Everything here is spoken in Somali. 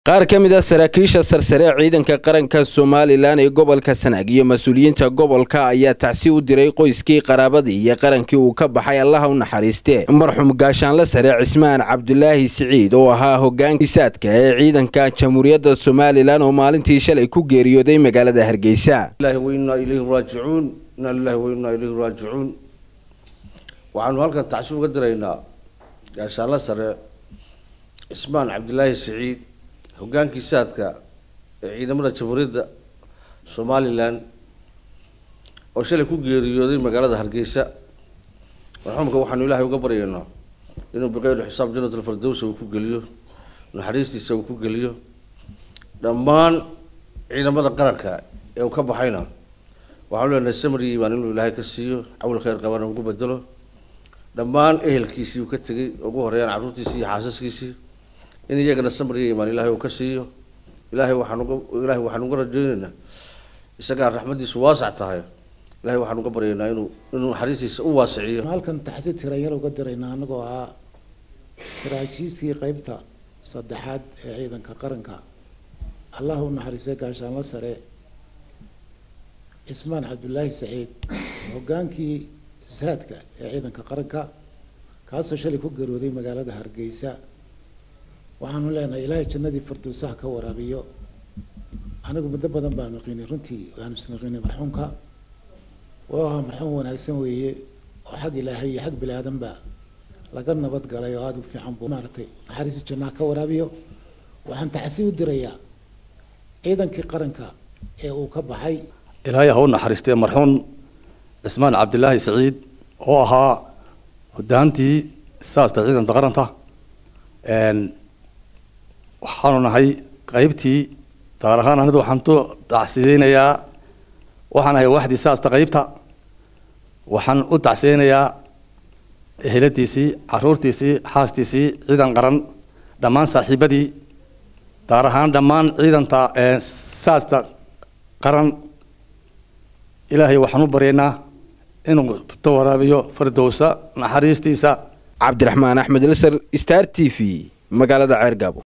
qaar ka mid a saraakiisha sarsare ee ciidanka qaranka somalilan ee gobolka sanaag iyo mas-uuliyiinta gobolka ayaa tacsi u diray qoyskii qaraabadii iyo qarankii uu ka baxay allaha u naxariiste marxuum gaashaanle sare cismaan cabdulaahi siciid oo ahaa hogaankiisaadka ee ciidanka jamhuuriyadda somalilan oo maalintii shalay ku geeriyooday magaalada hargeysa waxaanu halkan tacsi uga diraynaa gaashaanle sare cismaan cabdilaahi siciid hogaankii saadka ee ciidamada jamhuuriyadda somalilan oo shalay ku geeriyooday magaalada hargeysa marxuumka waxaanu ilaahay uga baryaynaa inuu biqeyru xisaab jannatul firdowsa uu ku geliyo naxariistiisa uu ku geliyo dhammaan ciidamada qaranka ee uu ka baxayna waxaanu leenahay samri baan inuu ilaahay ka siiyo cawl khayr qabana ugu bedelo dhammaan ehelkiisii uu ka tegay ugu horeeyaan carruurtiisii iyo xaasaskiisii in iyagana samriya imaan ilaahay uu ka siiyo ilaahay waxaan uga ilaahay waxaan uga rajaynaynaa isagaa raxmadiisu waasac tahay ilahay waxaan uga baryaynaa inuu inuu naxariistiisa u waasiciyo halkan taxsi tiranyar uga diraynaa anagoo ah saraakiistii qeybta saddexaad ee ciidanka qaranka allah u naxariistay gaashaanlo sare cismaan cabdulaahi saciid hogaankii saadka ee ciidanka qaranka kaasoo shalay ku garooday magaalada hargeysa waxaanu leenahay ilaahay jannadii firdowsaha ka waraabiyo anigu muddo badan baanu qiinay runtii waanu isnaqiinay marxuumka waa ahaa marxuum wanaagsan weeye oo xag ilaahay iyo xag bini aadanba laga nabad galay oo aada u fiican buu maaragtay naxariisi jannaha ka waraabiyo waxaan taxsi u dirayaa ciidankii qaranka ee uu ka baxay ilaahay ha u naxariistee marxuum cismaan cabdilaahi saciid oo ahaa hodaantii saasta ciidanta qaranta waxaanu nahay qeybtii gaar ahaan anidu waxaan tu tacsideynayaa waxaan ahay waxdii saasta qeybta waxaan u tacsiyeynayaa eheladiisii caruurtiisii xaastiisii ciidan qaran dhammaan saaxiibadii gaar ahaan dhammaan ciidanta saasta qaran ilaahay waxaan u baryaynaa inuu tubto waraabiyo firdowsa naxariistiisa cabdiraxmaan axmed ilsar star t v magaalada ceergaabo